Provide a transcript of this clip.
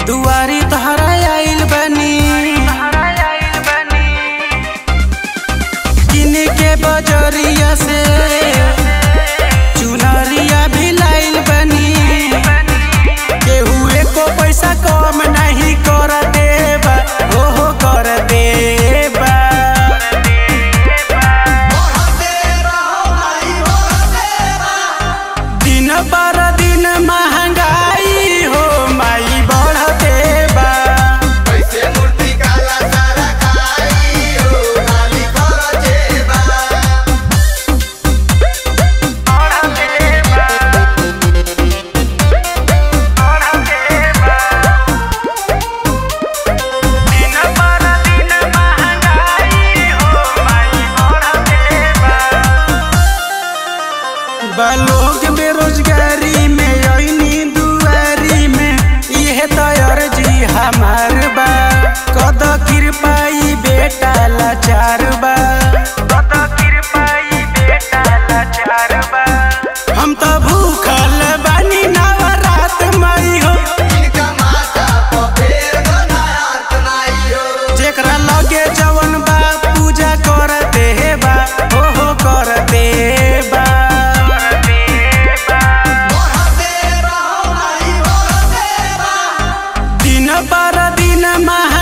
दुआरी तहरा आइल बनी किने के बजरिया से चुनरिया भी लाइल बनी केहू एको पैसा कम नहीं कर देबा ओहो कर देबा दिन पर दिन महंगाई हो माई बढ़ते बा कैसे मूर्ति काला सारा खाई हो नाली कर जेबा दिन पर दिन महंगाई हो माई बढ़ते बा बालोग बेरोजगारी में अइनी दुआरी में इहे तो अर्जी हमार बा कद कृपाई बेटा लाचार बा कद कृपाई बेटा लाचार बा हम तो भूखल बानी नवरात मई हो इनका माथा पर फेर गनात नाई हो जेकरा लगे जवन बा पूजा कर देबा ओहो कर देबा बढ़ते रहो नाई बढ़ते बा दिन पर दिन मह